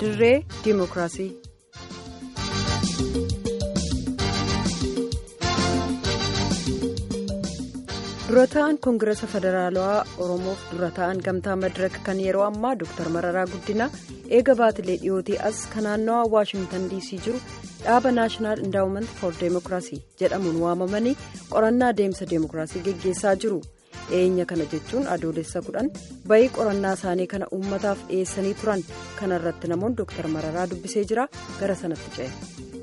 dirree diimokiraasii. dura ta'an koongireesa federaalawaa oromoof dura ta'an gamtaa madiraka kan yeroo ammaa dooktar mararaa guddinaa eega baatilee dhiyootii as kan naannawaa waashingtan diisii jiru dhaaba naashinaal indaawument for deemokiraasii jedhamuun waamamanii qorannaa deemsa deemokiraasii geggeessaa jiru dhiyeenya kana jechuun adoolessa kudhan bayii qorannaa isaanii kana uummataaf dhiyeessanii turan kanarratti namoonni dooktar mararaa dubbisee jira gara sanatti ce'e.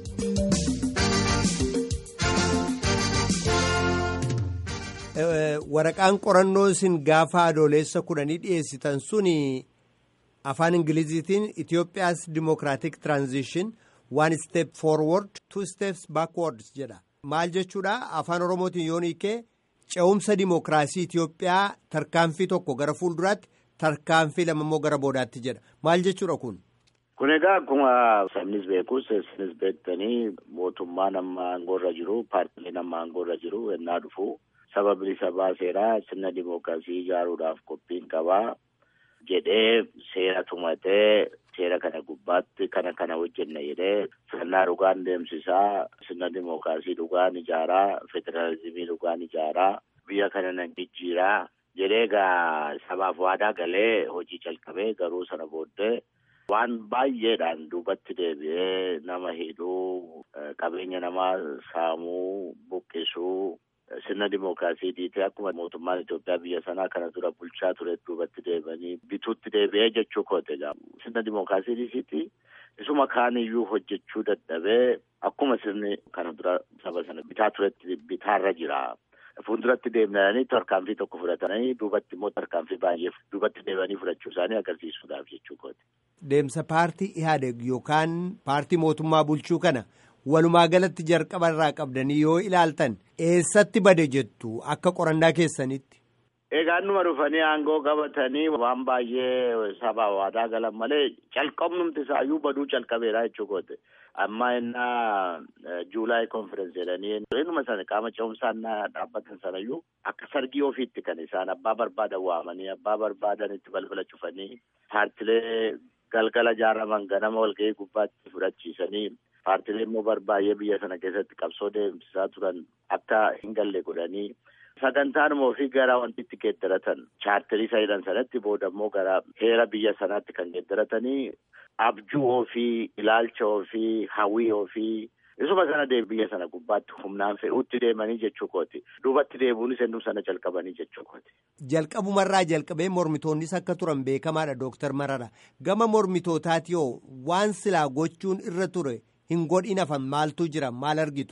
waraqaan qorannoo isin gaafa adoolessa kudhanii dhiyeessitan suni afaan ingiliziitiin itiyoophiyaas dimokiraatik tiraanzishin waan step forward two steps backwards jedha maal jechuudha afaan oromootiin yoon hiikee ce'umsa dimokiraasii itiyoophiyaa tarkaanfii tokko gara fuulduraatti tarkaanfii lamammoo gara boodaatti jedha maal jechuudha kun. kun egaa akkuma sabnis beekus isinis beektanii mootummaan amma aangoorra jiru paartileen amma aangoorra jiru ennaa dhufu. saba bilisa baaseera sirna dimookiraasii ijaaruudhaaf qophiin qabaa jedhee seera tumatee seera kana gubbaatti kana kana hojjenna jedhee sirnaa dhugaan deemsisaa sirna dimookiraasii dhugaan ijaaraa federaalizimii dhugaan ijaaraa biyya kana nan jijjiiraa jedhee egaa sabaaf waadaa galee hojii calqabee garuu sana booddee waan baay'eedhaan duubatti deebi'ee nama hidhuu qabeenya namaa saamuu buqqisuu. sirna dimookiraasii dhiitee akkuma mootummaan Itoophiyaa biyya sanaa kana dura bulchaa ture duubatti deebi'anii bituutti deebi'ee jechuu koote sirna dimookiraasii dhiisitti isuma kaaniyyuu hojjechuu dadhabee akkuma sirni kana dura saba sana bitaa turetti bitaarra jira. Fuulduratti deemnanii tarkaanfii tokko fudhatanii duubatti immoo tarkaanfii baay'ee duubatti deebi'anii fudhachuu isaanii agarsiisuudhaaf jechuu kooti. Deemsa paartii Ihaadeg yookaan paartii mootummaa bulchuu kana. walumaa galatti jalqaba irraa qabdanii yoo ilaaltan eessatti bade jettu akka qorannaa keessanitti. Egaa numa dhufanii aangoo qabatanii waan baay'ee sabaa waadaa galan malee calqabnumti isaayyuu baduu calqabeera jechuu goote. Amma innaa juulaay konferensi jedhanii innuma sana qaama ce'umsaan dhaabbatan sanayyuu akka sargii ofiitti kan isaan abbaa barbaadan waamanii abbaa barbaadan itti balbala cufanii paartilee galgala jaaraman ganama walga'ii gubbaatti fudhachiisanii. paartilee immoo barbaay'ee biyya sana keessatti qabsoo deemsisaa turan akka hin galle godhanii sagantaanuma ofii gara wanti itti geeddaratan chaarterii sayidan sanatti booda immoo gara heera biyya sanaatti kan geeddaratanii abjuu ofii ilaalcha ofii hawwii ofii isuma sana biyya sana gubbaatti humnaan fe'uutti deemanii jechuu kooti duubatti deebuunis ennuu sana jalqabanii jechuu kooti. Jalqabumarraa jalqabee mormitoonnis akka turan beekamaadha Dooktar Marara gama mormitootaati yoo waan silaa gochuun irra ture. hin godhin hafan maaltu jira maal argitu.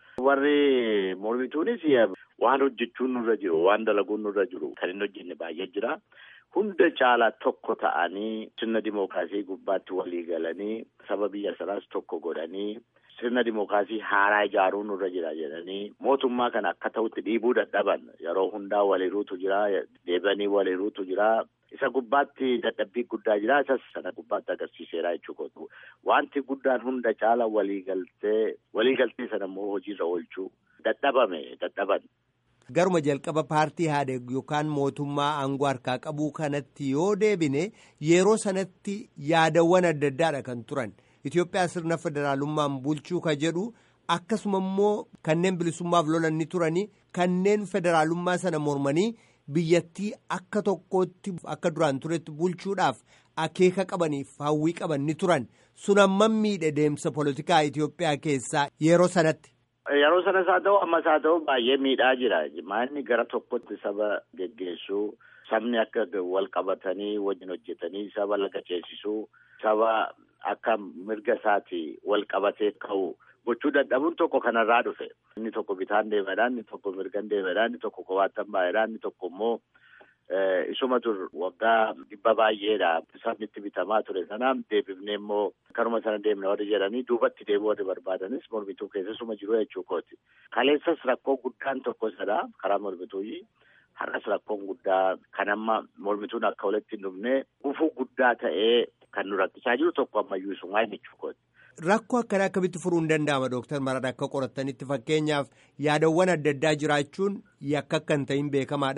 Warri mormituunis waan hojjechuun nurra jiru waan dalaguun nurra jiru kan hin hojjenne baay'ee jira. Hunda caalaa tokko ta'anii sirna dimookiraasii gubbaatti walii galanii saba biyya sanaas tokko godhanii sirna dimookiraasii haaraa ijaaruun nurra jira jedhanii mootummaa kana akka ta'utti dhiibuu dadhaban yeroo hundaa waliiruutu jira deebi'anii waliiruutu jira. Isa gubbaatti dadhabbii guddaa jira. Isas sana gubbaatti agarsiiseera jechuudha. Wanti guddaan hunda caala waliigaltee waliigaltee sana immoo hojiirra oolchuu dadhabame dadhaban. Garuma jalqaba paartii Ihaadeg yookaan mootummaa aangoo harkaa qabuu kanatti yoo deebine yeroo sanatti yaadawwan adda addaadha kan turan. Itoophiyaa sirna federaalummaan bulchuu ka jedhu akkasuma immoo kanneen bilisummaaf lolan ni turanii kanneen federaalummaa sana mormanii. biyyattii akka tokkootti akka duraan turetti bulchuudhaaf akeeka qabaniif hawwii qaban ni turan sun amman miidhe deemsa poolitikaa Itoophiyaa keessaa yeroo sanatti. Yeroo sanas haa ta'u ammas haa ta'u baay'ee miidhaa jira. Maanni gara tokkotti saba geggeessuu sabni akka wal qabatanii wajjin hojjetanii saba laga ceesisuu saba akka mirga isaati wal qabatee ka'u. gochuu dadhabuun tokko kanarraa dhufe inni tokko bitaan deemedha inni tokko mirgan deemedha inni tokko kophaattan baay'eedha inni tokko immoo isuma dur waggaa dhibba baay'eedha sabni itti bitamaa ture sana deebifnee immoo karuma sana deemne warri jedhanii duubatti deemuu warri barbaadanis mormituu keessasuma jiru jechuu kooti kaleessas rakkoo guddaan tokko isadha karaa mormituuyyi har'as rakkoon guddaa kan amma mormituun akka walitti hin dhufne gufuu guddaa ta'ee kan nu rakkisaa jiru tokko ammayyuu isumaa jechuu kooti. Rakkoo akkanaa akkamitti furuun danda'ama Dooktar Marara akka qorattanitti fakkeenyaaf yaadawwan adda addaa jiraachuun yakka akka hin ta'in beekamaadha.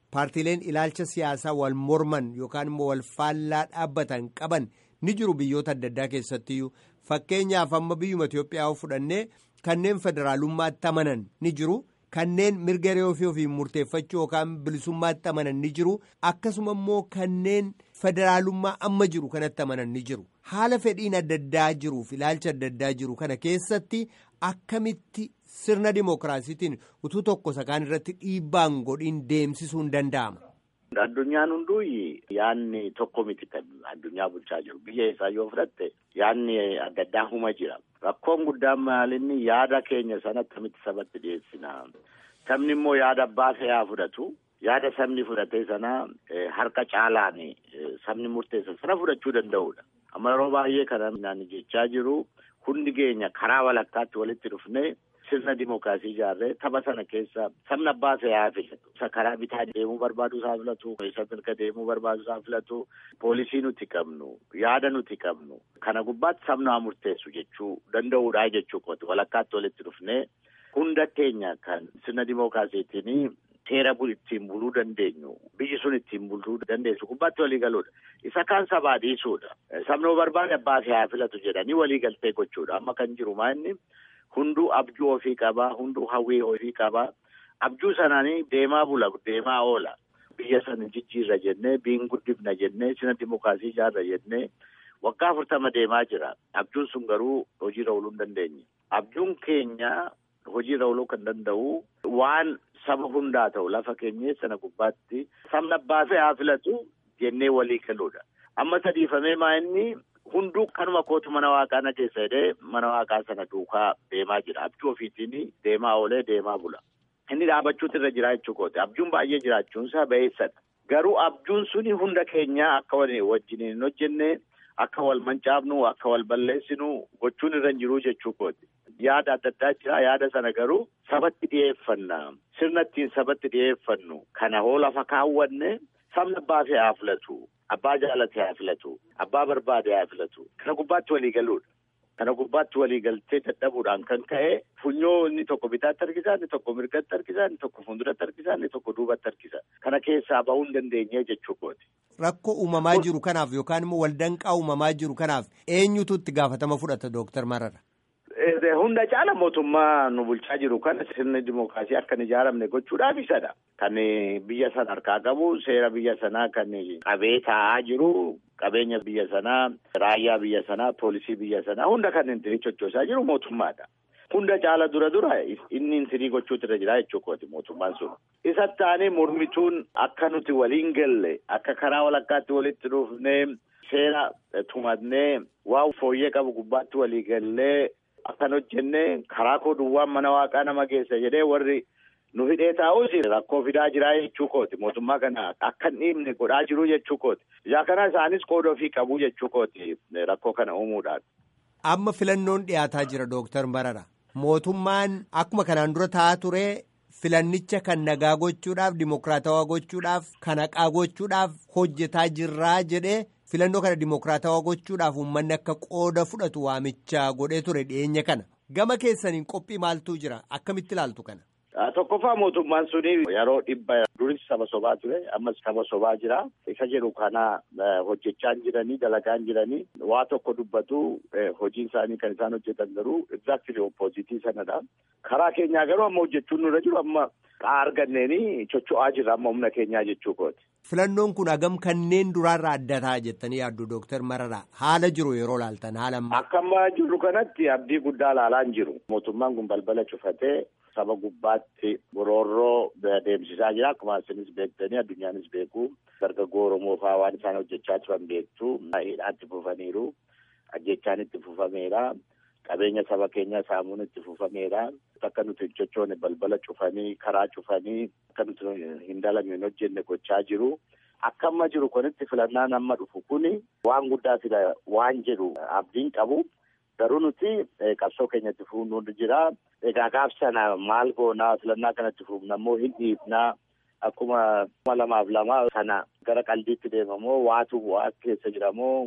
paartiileen ilaalcha siyaasaa wal morman yookaan immoo wal faallaa dhaabbatan qaban ni jiru biyyoota adda addaa keessattiyyuu fakkeenyaaf amma biyyuma Itoophiyaa fudhannee kanneen federaalummaatti amanan ni jiru. Kanneen mirga hiree ofii ofiin murteeffachuu yookaan bilisummaatti amanan ni jiru akkasuma immoo kanneen federaalummaa amma jiru kanatti amanan ni jiru haala fedhiin adda addaa jiruuf ilaalcha adda addaa jiru kana keessatti akkamitti sirna dimookiraasiitiin utuu tokko sakaan irratti dhiibbaan godhiin deemsisuun danda'ama. Addunyaan hunduu yaadni tokko miti kan addunyaa bulchaa jiru biyya isaa yoo fudhatte yaadni adda addaa huma jira. Rakkoon guddaan maalinni yaada keenya sana akkamitti sabatti dhiyeessina. Sabni immoo yaada abbaa fe'aa fudhatu. Yaada sabni fudhatee sana harka caalaan sabni murteessa sana fudhachuu danda'udha. Amma yeroo baay'ee kana naan jechaa jiru hundi keenya karaa walakkaatti walitti dhufnee sirna dimookiraasii ijaarree tapha sana keessa sabni abbaa fe'aa filatu. Isa karaa bitaa deemuu barbaadu isaa filatu. Isa mirga deemuu barbaadu isaa filatu. Poolisii nuti qabnu. Yaada nuti qabnu. Kana gubbaatti sabni haa murteessu jechuu danda'uudha jechuu kooti. Walakkaatti walitti dhufnee hunda keenya kan sirna dimookiraasiitiin seera ittiin buluu dandeenyu. Biyyi sun ittiin buluu dandeessu gubbaatti walii galuudha. Isa kaan sabaa dhiisuudha. Sabni barbaade abbaa fe'aa filatu jedhanii walii galtee gochuudha. Amma kan jiru maa inni hunduu abjuu ofii qabaa. Hunduu hawwii ofii qabaa. Abjuu sanaanii deemaa bula deemaa oola. Biyya sana jijjiirra jennee biin guddifna jennee sirna dimookiraasii ijaarra jennee waggaa afurtama deemaa jira. Abjuun sun garuu hojiirra ooluu hin dandeenye. Abjuun keenya hojiirra ooluu kan danda'u waan saba hundaa ta'u lafa keenya sana gubbaatti sabni abbaa fe'aa filatu jennee walii galuudha. Amma sadiifamee maa inni hunduu kanuma kootu mana waaqaa na keessa jedhee mana waaqaa sana duukaa deemaa jira. Abjuu ofiitiin deemaa oolee deemaa bula. Inni dhaabachuutu irra jira jechuu kooti. Abjuun baay'ee jiraachuunsaa ba'eessadha. Garuu abjuun suni hunda keenyaa akka wajjin hin hojjenne akka wal mancaafnu akka wal balleessinu gochuun irra hin jiru jechuu kooti. Yaada adda addaa jira. Yaada sana garuu sabatti dhiyeeffanna. Sirna ittiin sabatti dhiyeeffannu. Kana hoo lafa kaawwanne sabni abbaa fe'aa filatu. Abbaa jaalate haa filatu. Abbaa barbaade haa filatu. Kana gubbaatti walii galuudha. Kana gubbaatti walii galtee dadhabuudhaan kan ka'e funyoo inni tokko bitaatti harkisa, inni tokko mirgatti harkisa, inni tokko fuulduratti harkisa, inni tokko duubatti harkisa. Kana keessaa bahuu hin dandeenye jechuu kooti. Rakkoo uumamaa jiru kanaaf yookaan immoo waldanqaa uumamaa jiru kanaaf eenyutu itti gaafatama fudhata Dooktar Marara? Hunda caala mootummaa nu bulchaa jiru kana sirni dimookiraasii akka hin ijaaramne gochuudhaaf isadha. Kan biyya sana harkaa qabu seera biyya sanaa kan qabee taa'aa jiru qabeenya biyya sanaa raayyaa biyya sanaa poolisii biyya sanaa hunda kan inni sochoosaa jiru mootummaadha. Hunda caala dura dura inni intirii gochuutu irra jira jechuu kooti mootummaan sun. Isatti taanee mormituun akka nuti waliin galle akka karaa walakkaatti walitti dhufnee seera tumannee waa fooyyee qabu gubbaatti walii gallee. Akkan hojjennee karaa koo duwwaan mana waaqaa nama geessa jedhee warri nu hidhee taa'us rakkoo fidaa jiraa jechuu kooti. Mootummaa kana akka hin dhiibne godhaa jiru jechuu kooti. Ijaa kana isaanis qooda ofii qabu jechuu kooti rakkoo kana uumuudhaan. Amma filannoon dhiyaataa jira Dooktar Marara. Mootummaan akkuma kanaan dura taa'aa ture filannicha kan nagaa gochuudhaaf dimookiraatawaa gochuudhaaf kan haqaa gochuudhaaf hojjetaa jirraa jedhee. filannoo kana dimookiraatawaa gochuudhaaf uummanni akka qooda fudhatu waamicha godhee ture dhiyeenya kana gama keessaniin qophii maaltu jira akkamitti ilaaltu kana. Tokkoffaa mootummaan suni yeroo dhibba duris saba sobaa ture ammas saba sobaa jira isa jedhu kana hojjechaa jiranii dalagaa jiranii waa tokko dubbatu hojiin isaanii kan isaan hojjetan garuu exactly oppositii sanadha. Karaa keenyaa garuu amma hojjechuun nurra jiru amma arganneeni chocho'aa jirra amma humna keenyaa jechuu kooti. Filannoon kun hagam kanneen duraarraa adda ta'a jettanii yaaddu Dooktar Mararaa haala jiru yeroo laaltan haala ammaa. Akka ammaa jiru kanatti abdii guddaa laalaa hin jiru. Mootummaan kun balbala cufatee saba gubbaatti boroorroo deemsisaa jira. Akkuma isinis beektanii addunyaanis beeku. Dargaggoo Oromoo fa'aa waan isaan hojjechaa turan beektu. Hidhaatti fufaniiru. Ajjechaan itti fufameera. Qabeenya saba keenyaa saamuun itti fufameera. Akka nuti hin sochoone balbala cufanii karaa cufanii akka nuti hin dalagne hin hojjenne gochaa jiru. Akka amma jiru kunitti filannaan amma dhufu kuni waan guddaa fida waan jedhu abdiin qabu. Garuu nuti qabsoo keenyatti fuunuu jira. Egaa gaaf sana maal goonaa filannaa kanatti fuufna immoo hin dhiifnaa. Akkuma kuma lamaaf lama sana gara qalbiitti deemamoo waatu bu'aa keessa jiramoo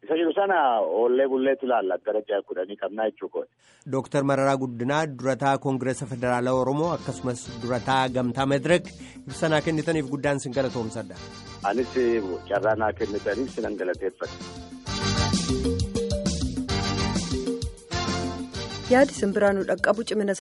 Isa jiru sana oollee bulleetu ilaalla gara ja'a kudhanii qabnaa jechuudha. Dooktar Mararaa Guddinaa durataa Koongireesa Federaalaa Oromoo akkasumas durataa Gamtaa Medirek ibsa naa kennitaniif guddaan sin galatoomsadha. Anis carraa naa kennitaniif sinan galateeffadha. yaadi simbiraanuu dhaqqabu cimina